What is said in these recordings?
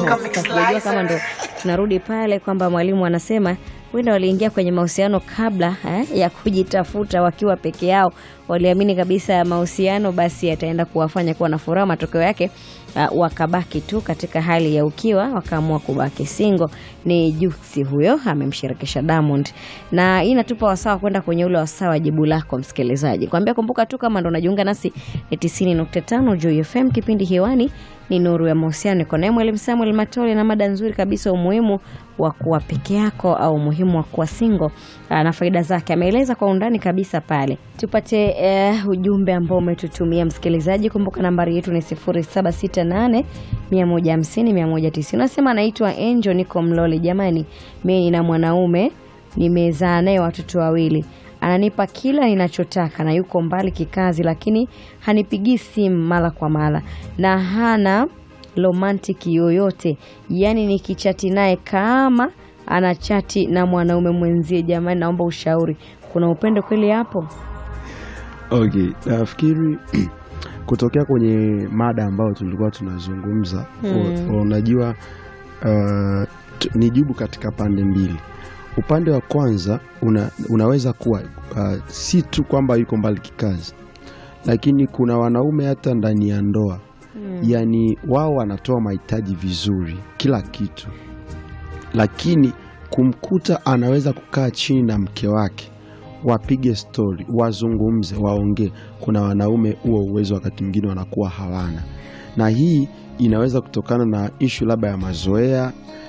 Sasa sijajua kama ndo tunarudi pale kwamba mwalimu anasema huenda waliingia kwenye mahusiano kabla eh, ya kujitafuta wakiwa peke yao. Waliamini kabisa ya mahusiano basi yataenda kuwafanya kuwa na furaha, matokeo yake uh, wakabaki tu katika hali ya ukiwa, wakaamua kubaki single. Ni Juksi huyo amemshirikisha Diamond, na hii inatupa wasawa kwenda kwenye ule wasawa wa jibu lako msikilizaji, kwambia kumbuka tu kama ndo unajiunga nasi ni 90.5 Juu FM, kipindi hewani ni Nuru ya Mahusiano. Niko naye Mwalimu Samuel Matole na mada nzuri kabisa, umuhimu wa kuwa peke yako au umuhimu wa kuwa single aa, na faida zake ameeleza kwa undani kabisa pale. Tupate eh, ujumbe ambao umetutumia msikilizaji. Kumbuka nambari yetu ni 0768 150 190. Unasema anaitwa Angel, niko Mlole. Jamani, mimi nina mwanaume nimezaa naye watoto wawili ananipa kila ninachotaka na yuko mbali kikazi, lakini hanipigii simu mara kwa mara na hana romantiki yoyote. Yaani nikichati naye kama anachati na mwanaume mwenzie. Jamani, naomba ushauri, kuna upendo kweli hapo? Okay, nafikiri kutokea kwenye mada ambayo tulikuwa tunazungumza u- unajua uh, t- ni jibu katika pande mbili. Upande wa kwanza una, unaweza kuwa uh, si tu kwamba yuko mbali kikazi, lakini kuna wanaume hata ndani ya ndoa yaani wao wanatoa mahitaji vizuri kila kitu, lakini kumkuta anaweza kukaa chini na mke wake wapige stori, wazungumze, waongee. Kuna wanaume huo uwezo wakati mwingine wanakuwa hawana, na hii inaweza kutokana na ishu labda ya mazoea,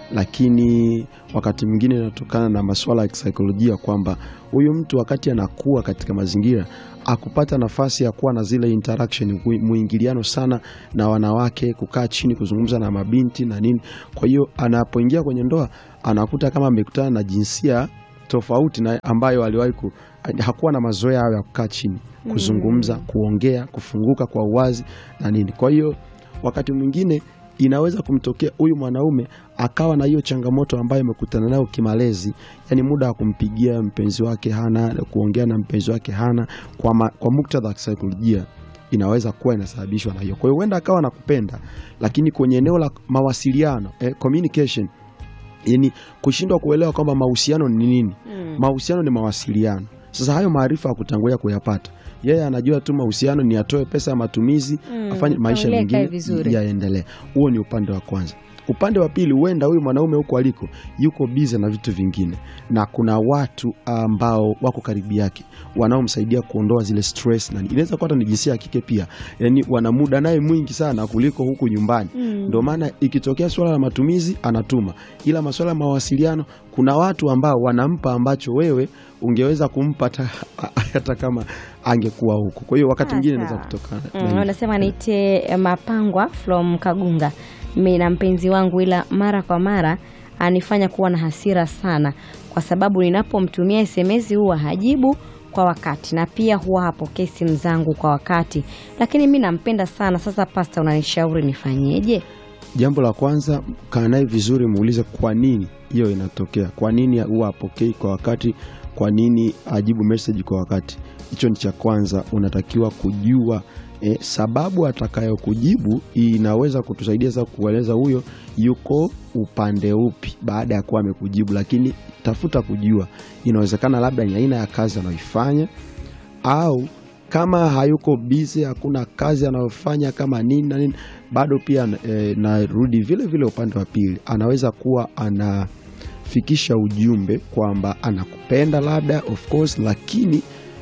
lakini wakati mwingine inatokana na masuala ya kisaikolojia kwamba huyu mtu wakati anakuwa katika mazingira akupata nafasi ya kuwa na zile interaction mwi- mwingiliano sana na wanawake, kukaa chini kuzungumza na mabinti na nini. Kwa hiyo anapoingia kwenye ndoa anakuta kama amekutana na jinsia tofauti na ambayo aliwahi ku, hakuwa na mazoea hayo ya kukaa chini kuzungumza, kuongea, kufunguka kwa uwazi na nini. Kwa hiyo wakati mwingine inaweza kumtokea huyu mwanaume akawa na hiyo changamoto ambayo amekutana nayo kimalezi, yani muda wa kumpigia mpenzi wake hana, kuongea na mpenzi wake hana, kwa, ma, kwa muktadha wa kisaikolojia inaweza kuwa inasababishwa na hiyo. Kwa hiyo huenda akawa nakupenda, lakini kwenye eneo la mawasiliano eh, communication yani kushindwa kuelewa kwamba mahusiano ni nini. Mahusiano ni mawasiliano. Sasa hayo maarifa ya kutangulia kuyapata, yeye anajua tu mahusiano ni atoe pesa ya matumizi, Mm, afanye maisha familia ikae mengine vizuri. yaendelee. Huo ni upande wa kwanza. Upande wa pili, huenda huyu mwanaume huko aliko yuko bize na vitu vingine, na kuna watu ambao wako karibu yake wanaomsaidia kuondoa zile stress, na inaweza kuwa hata ni jinsia ya kike pia, yani wana muda naye mwingi sana kuliko huku nyumbani. Ndio maana ikitokea swala la matumizi anatuma, ila masuala ya mawasiliano, kuna watu ambao wanampa ambacho wewe ungeweza kumpa hata, hata kama angekuwa huko. Kwa hiyo wakati Ah, mwingine sawa. inaweza kutokana na Mm, hivyo. wanasema niite Mapangwa from Kagunga. Mimi na mpenzi wangu, ila mara kwa mara anifanya kuwa na hasira sana, kwa sababu ninapomtumia SMS huwa hajibu kwa wakati na pia huwa hapokei simu zangu kwa wakati, lakini mi nampenda sana. Sasa pasta, unanishauri nifanyeje? Jambo la kwanza, kaa naye vizuri, muulize kwa nini hiyo inatokea, kwa nini huwa apokei kwa wakati, kwa nini ajibu message kwa wakati. Hicho ni cha kwanza, unatakiwa kujua eh, sababu atakayokujibu inaweza kutusaidia sasa kueleza huyo yuko upande upi baada ya kuwa amekujibu, lakini tafuta kujua, inawezekana labda ni aina ya kazi anayoifanya au kama hayuko bizi, hakuna kazi anayofanya kama nini na nini, bado pia e, narudi vile vile upande wa pili, anaweza kuwa anafikisha ujumbe kwamba anakupenda labda, of course, lakini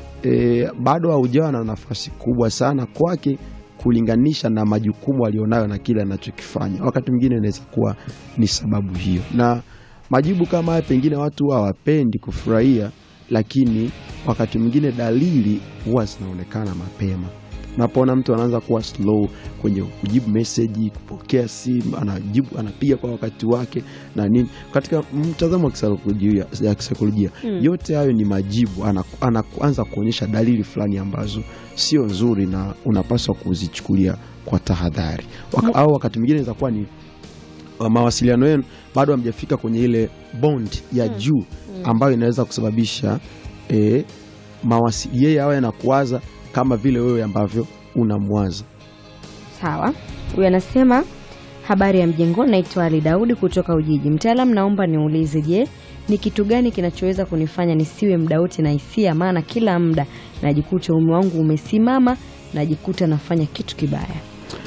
e, bado haujawa na nafasi kubwa sana kwake kulinganisha na majukumu alionayo na kile anachokifanya. Wakati mwingine inaweza kuwa ni sababu hiyo, na majibu kama haya pengine watu hawapendi kufurahia, lakini wakati mwingine dalili huwa zinaonekana mapema. Unapoona mtu anaanza kuwa slow kwenye kujibu meseji, kupokea simu, anajibu anapiga kwa wakati wake na nini, katika mtazamo wa kisaikolojia ya kisaikolojia yote hayo ni majibu, ana- anaanza kuonyesha dalili fulani ambazo sio nzuri na unapaswa kuzichukulia kwa tahadhari. Waka, au wakati mwingine inaweza kuwa ni uh, mawasiliano yenu bado hamjafika kwenye ile bond ya juu ambayo inaweza kusababisha e, mawasi, yeye awe anakuwaza kama vile wewe ambavyo unamwaza. Sawa, huyu anasema Habari ya mjengoni, naitwa Ali Daudi kutoka Ujiji. Mtaalamu, naomba niulize, je, ni kitu gani kinachoweza kunifanya nisiwe muda wote na hisia? Maana kila muda najikuta uume wangu umesimama, najikuta nafanya kitu kibaya.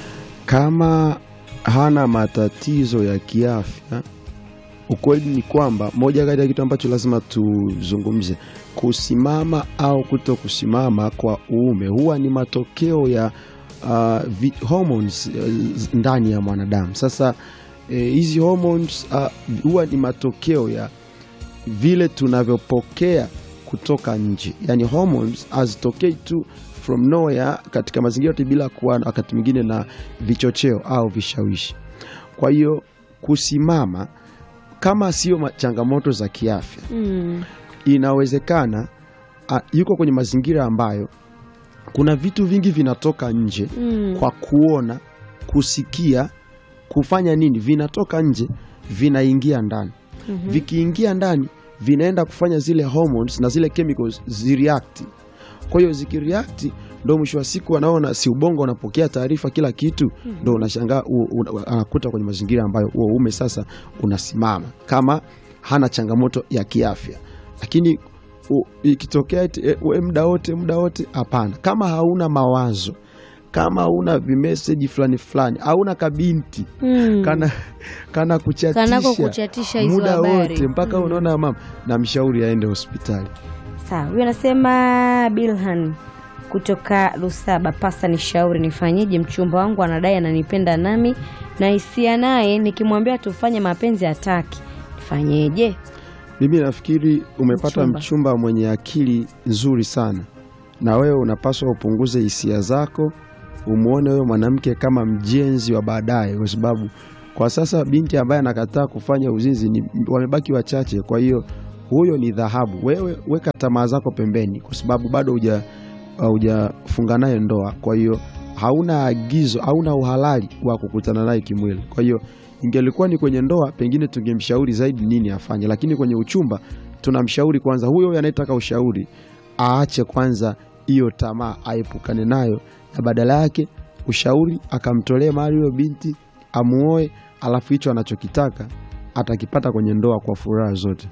Kama hana matatizo ya kiafya, ukweli ni kwamba moja kati ya kitu ambacho lazima tuzungumze, kusimama au kuto kusimama kwa uume huwa ni matokeo ya uh, vi, hormones uh, ndani ya mwanadamu. Sasa eh, hizi hormones uh, huwa ni matokeo ya vile tunavyopokea kutoka nje, yani hormones hazitokei tu from nowhere katika mazingira yote bila kuwa wakati mwingine na vichocheo au vishawishi. Kwa hiyo kusimama kama sio ma- changamoto za kiafya Mm. inawezekana a, yuko kwenye mazingira ambayo kuna vitu vingi vinatoka nje Mm. kwa kuona, kusikia, kufanya nini, vinatoka nje vinaingia ndani. Mhm. Vikiingia ndani vinaenda kufanya zile hormones na zile chemicals zireact. Kwa hiyo zikireact, ndo mwisho wa siku anaona si ubongo unapokea taarifa kila kitu, ndo unashangaa u- u- anakuta kwenye mazingira ambayo huo uume sasa unasimama kama hana changamoto ya kiafya, lakini u- ikitokea eti, e, we muda wote muda wote, hapana. Kama hauna mawazo, kama hauna vimeseji fulani fulani, hauna kabinti Mm. kana, kana kuchatisha Kanako kuchatisha hizo muda habari. wote mpaka unaona mama, na mshauri aende hospitali. Sawa, huyo anasema Bilhan kutoka Lusaba, pasta, nishauri nifanyeje? Mchumba wangu anadai ananipenda nami na hisia naye, nikimwambia tufanye mapenzi hataki, nifanyeje? Mimi nafikiri umepata Mchumba. mchumba. mwenye akili nzuri sana, na wewe unapaswa upunguze hisia zako, umwone wewe mwanamke kama mjenzi wa baadaye, kwa sababu kwa sasa binti ambaye anakataa kufanya uzinzi ni wamebaki wachache. Kwa hiyo huyo ni dhahabu. Wewe weka tamaa zako pembeni, kwa sababu bado huja hujafunga naye ndoa. Kwa hiyo hauna agizo, hauna uhalali wa kukutana naye kimwili. Kwa hiyo ingelikuwa ni kwenye ndoa, pengine tungemshauri zaidi nini afanye, lakini kwenye uchumba tunamshauri kwanza, huyo huyo anayetaka ushauri aache kwanza hiyo tamaa, aepukane nayo, na badala yake ushauri akamtolee mahali huyo binti amuoe, alafu hicho anachokitaka atakipata kwenye ndoa kwa furaha zote.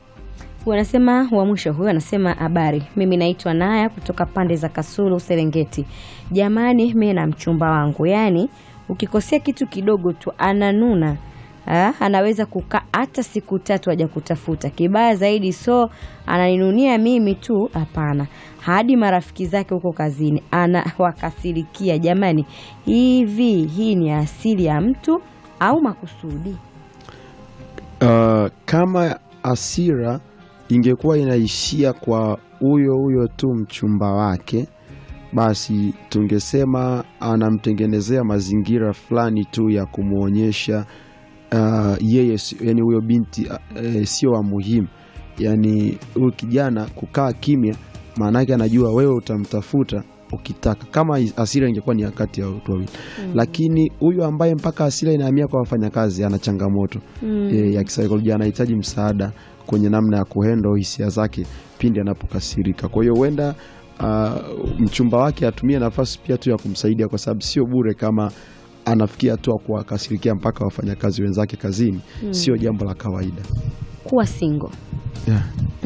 Huyu anasema wa mwisho huyu anasema habari, mimi naitwa Naya kutoka pande za Kasulu Serengeti. Jamani, mimi na mchumba wangu, yaani ukikosea kitu kidogo tu ananuna. Ha, anaweza kukaa hata siku tatu haja kutafuta. Kibaya zaidi, so ananinunia mimi tu? Hapana, hadi marafiki zake huko kazini anawakasirikia. Jamani, hivi hii ni asili ya mtu au makusudi? Uh, kama asira ingekuwa inaishia kwa huyo huyo tu mchumba wake, basi tungesema anamtengenezea mazingira fulani tu ya kumwonyesha uh, yeye si- yani huyo binti uh, eh, sio wa muhimu. Yani huyu kijana kukaa kimya, maana yake anajua wewe utamtafuta ukitaka. Kama asira ingekuwa ni kati ya watu wawili, lakini huyu ambaye mpaka asira inahamia kwa wafanyakazi ana changamoto Mm. e, ya kisaikolojia anahitaji msaada kwenye namna ya kuhendo hisia zake pindi anapokasirika. Kwa hiyo huenda uh, mchumba wake atumie nafasi pia tu ya kumsaidia, kwa sababu sio bure kama anafikia hatua kuwakasirikia mpaka wafanyakazi wenzake kazini, sio jambo la kawaida Kuwa single yeah.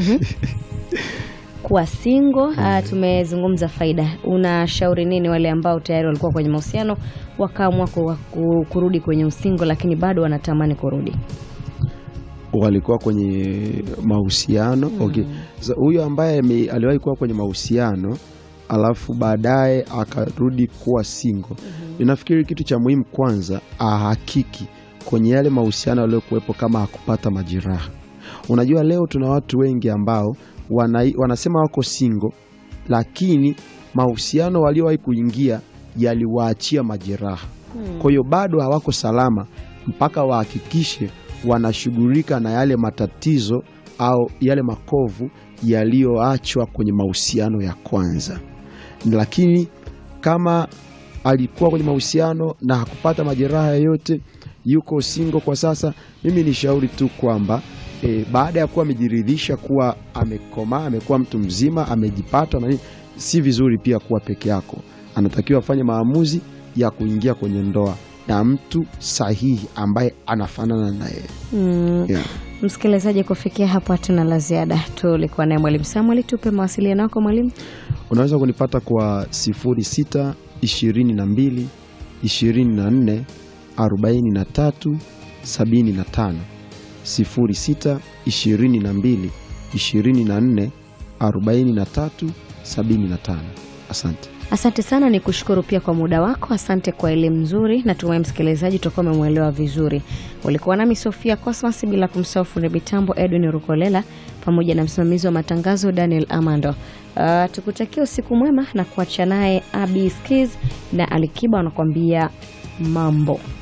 kuwa single. Ah, tumezungumza faida. Unashauri nini wale ambao tayari walikuwa kwenye mahusiano wakaamua ku- ku- kurudi kwenye usingo, lakini bado wanatamani kurudi? walikuwa kwenye mahusiano okay. Sasa huyo ambaye ame- aliwahi kuwa kwenye mahusiano alafu baadaye akarudi kuwa single, ninafikiri kitu cha muhimu kwanza ahakiki kwenye yale mahusiano yaliyokuwepo kama hakupata majeraha. Unajua, leo tuna watu wengi ambao wana, wanasema wako single, lakini mahusiano waliowahi kuingia yaliwaachia majeraha kwa hiyo bado hawako salama mpaka wahakikishe wanashughulika na yale matatizo au yale makovu yaliyoachwa kwenye mahusiano ya kwanza. Lakini kama alikuwa kwenye mahusiano na hakupata majeraha yoyote, yuko single kwa sasa, mimi ni shauri tu kwamba e, baada ya kuwa amejiridhisha kuwa amekomaa, amekuwa mtu mzima, amejipata na nini, si vizuri pia kuwa peke yako. Anatakiwa afanye maamuzi ya kuingia kwenye ndoa na mtu sahihi ambaye anafanana na yeye Mm. yeah. Msikilizaji, kufikia hapo hatuna la ziada. Tulikuwa naye Mwalimu Samuel. Tupe mawasiliano yako mwalimu. unaweza kunipata kwa 06 22 24 43 75 06 22 24 43 75 asante Asante sana, ni kushukuru pia kwa muda wako. Asante kwa elimu nzuri. Natumai msikilizaji utakuwa umemwelewa vizuri. Ulikuwa nami Sofia Cosmas, bila kumsahau fundi mitambo Edwin Rukolela pamoja na msimamizi wa matangazo Daniel Amando. Uh, tukutakia usiku mwema na kuacha naye Abi Skiz na Alikiba wanakuambia mambo